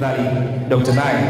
tafadhali Dr. Nine.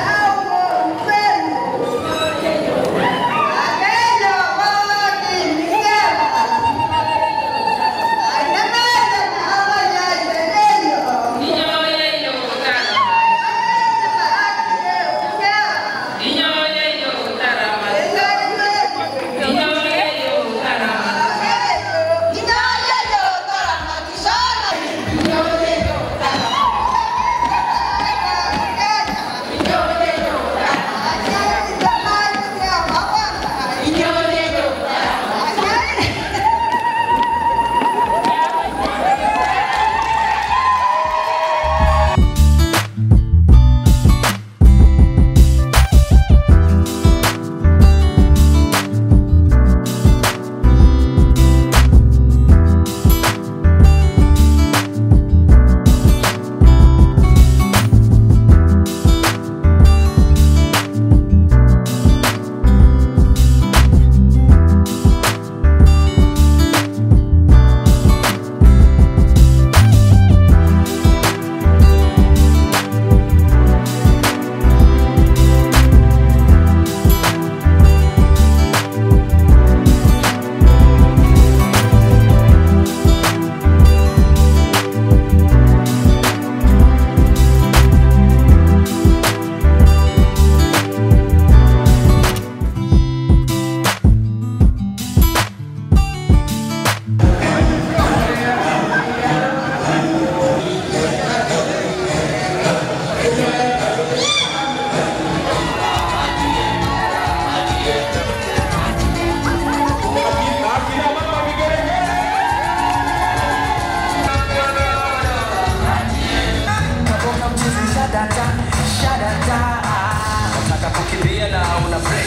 Nataka kukimbia na una break.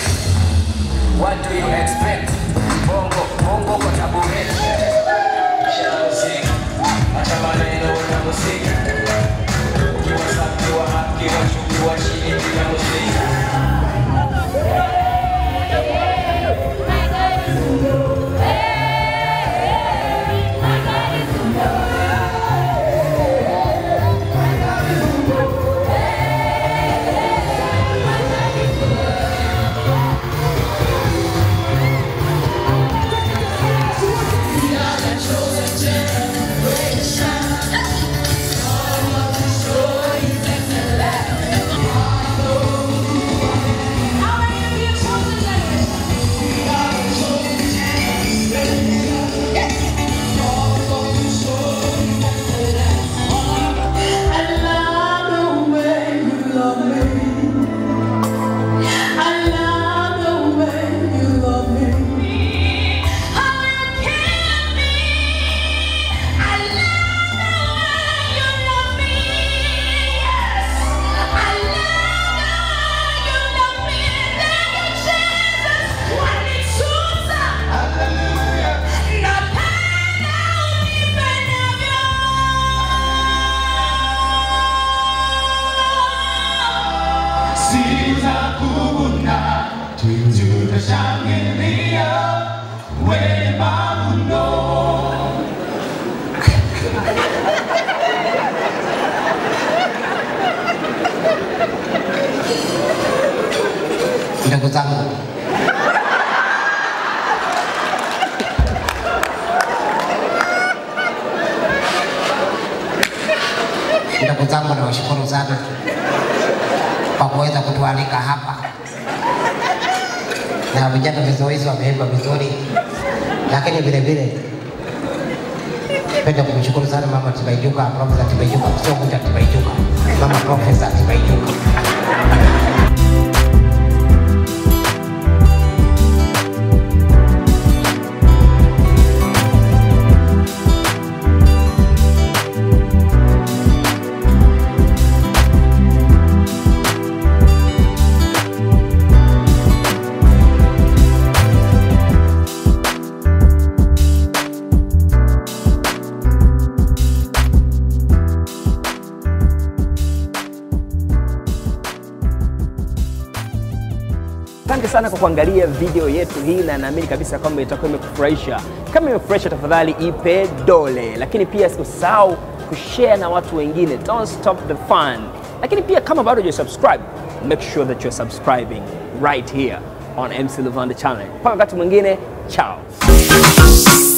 What do you expect? Bongo, bongo kwa tabureti. Share muziki, acha maneno na muziki. Ukiwa safi, ukiwa happy, ukiwa juu, ukiwa chini, piga muziki. sitakuna tutashangilia wema mno ndugu zangu ndugu zangu nawashukuru sana kwa kuweza kutualika hapa na vijana vizoezi wameimba vizuri lakini vile vile penda kumshukuru sana mama Tibaijuka, Profesa Tibaijuka, sio Kuta Tibaijuka, mama Profesa Tibaijuka. Asante sana kwa kuangalia video yetu hii, na naamini kabisa kwamba itakuwa imekufurahisha. Kama imekufurahisha, tafadhali ipe dole, lakini pia usisahau kushare na watu wengine. Don't stop the fun. lakini pia kama bado hujasubscribe make sure that you're subscribing right here on MC Levanda channel. Mpaka wakati mwingine, ciao.